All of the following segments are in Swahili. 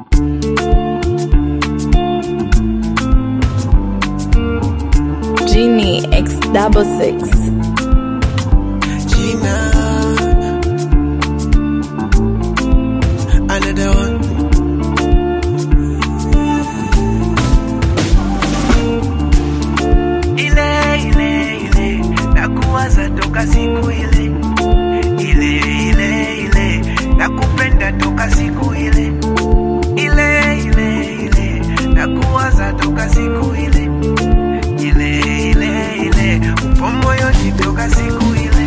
Genie X double six. Gina. Another one. Ile ile ile nakuwaza toka siku ile ile ile ile nakupenda toka siku ile ile ile ile nakuwaza toka siku ile ile ile ile upo moyoni toka siku ile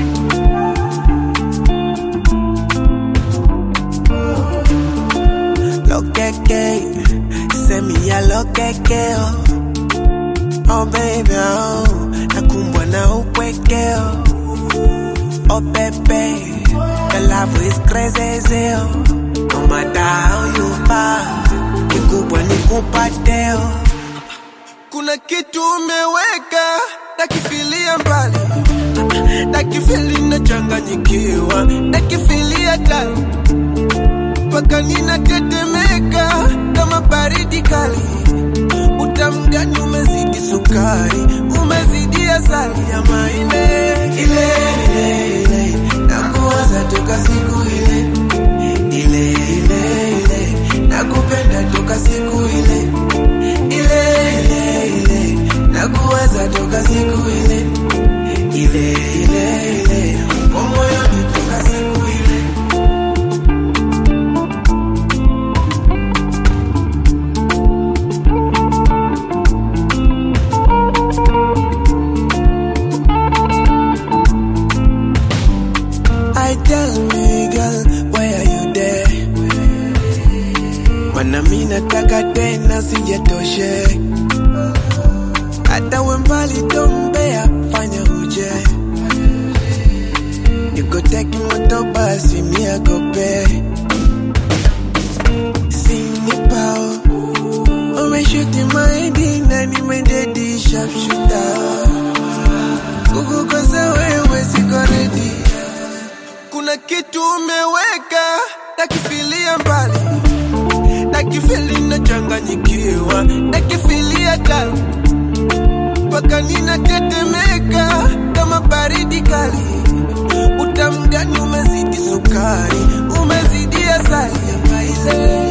Lokeke, send me a lokeke, oh. Oh baby, oh, nakumbwa na upweke, oh. Oh baby, the love is crazy, oh. No matter how you fight, kikubwa ni kupate, oh. Kuna kitu umeweka, nakifilia mbali, nakifili nachanganyikiwa, nakifilia ndani mpaka ninatetemeka kama baridi kali. Utamu gani umezidi sukari, umezidi asali ya maine ile ile ile, nakuwaza toka siku ile ile ile ile, nakupenda toka siku ile ile ile ile, nakuwaza toka siku ile ile ile ile, upo moyoni toka siku ile I tell me girl, why are you there? Mana mi nataka tena sijatoshe, hata we mbali tombea, fanya uje Niko teki moto basi miagope Sinipao Umeshuti maidi na nimededi sharpshooter Kukukosa wewe siko ready kuna kitu umeweka nakifilia mbali nakifili nachanganyikiwa nakifilia ndani mpaka ninatetemeka kama baridi kali utamu gani umezidi sukari umezidi asali ya maile